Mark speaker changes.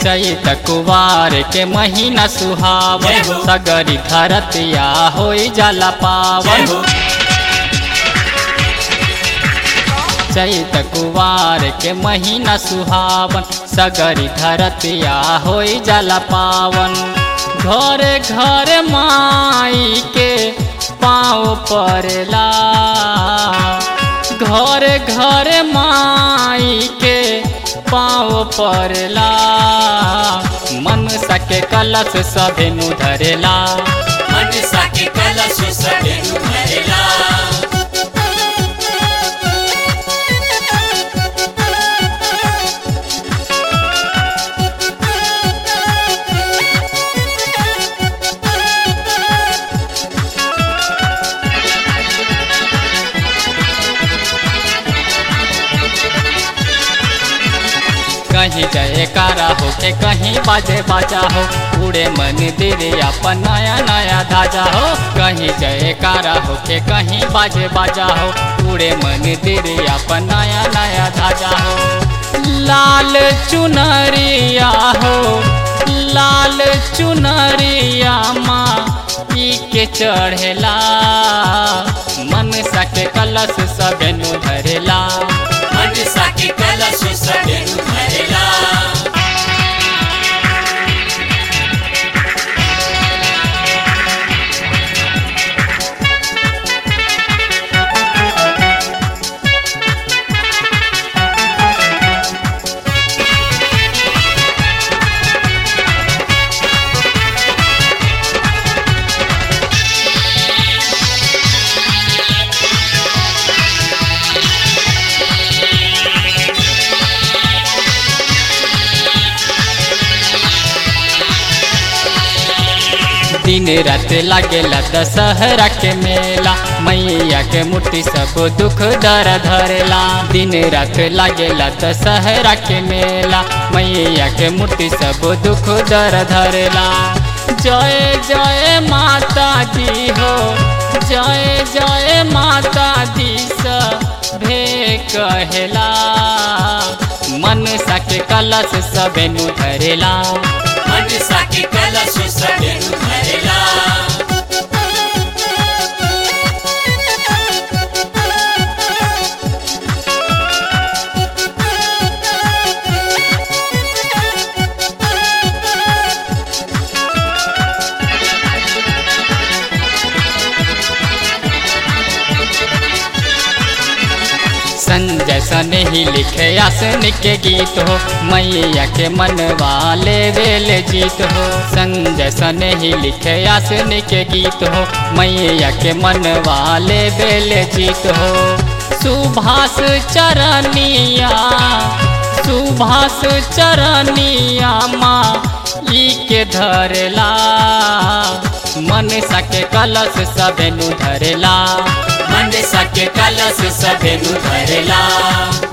Speaker 1: चैत कुवार के महीना सुहावन
Speaker 2: जय हो।
Speaker 1: सगरी धरतिया होई जाला
Speaker 2: जय
Speaker 1: पावन
Speaker 2: हो
Speaker 1: चैत कुवार के महीना सुहावन सगरी धरतिया होई जाला पावन घरे घरे माई के पाँव पड़ला घरे घरे माई के पाँव पड़ला मन सके कलश सभे नु धरेला
Speaker 2: मनसा के कलश सभे भरेला
Speaker 1: कहीं जयकारा हो के कहीं बाजे बाजा हो उड़े मंदिर अपन नया नया धाजा हो कहीं जयकारा हो के कहीं बाजे बाजा हो उड़े मंदिर अपन नया नया धाजा हो लाल चुनरिया हो लाल चुनरिया माँ ई के चढ़ेला मन सके कलश सबेनु धरेला
Speaker 2: मनसा के कलश सभे भरेला
Speaker 1: दिन रात लागेला दशहरा के मेला मैया के मूर्ति सब दुख दर धरेला दिन रात लागेला दशहरा के मेला मैया के मूर्ति सब दुख दर धरेला जय जय माता दी हो जय जय माता दी सभे कहेला मन सके कलश सबे नु धरेला
Speaker 2: मनसा के कलश सभे भरेला
Speaker 1: संजय सने ही लिखे आसन के गीत हो मैया के मनवा ले वेल जीत हो संजय सने ही लिखे आसन के गीत हो मैया के मनवा ले वेल जीत हो सुभाष चरनिया सुभाष चरनिया माँ ई के धरेला मन सके कलश सबे नु धरेला
Speaker 2: मनसा के कलश सभे भरेला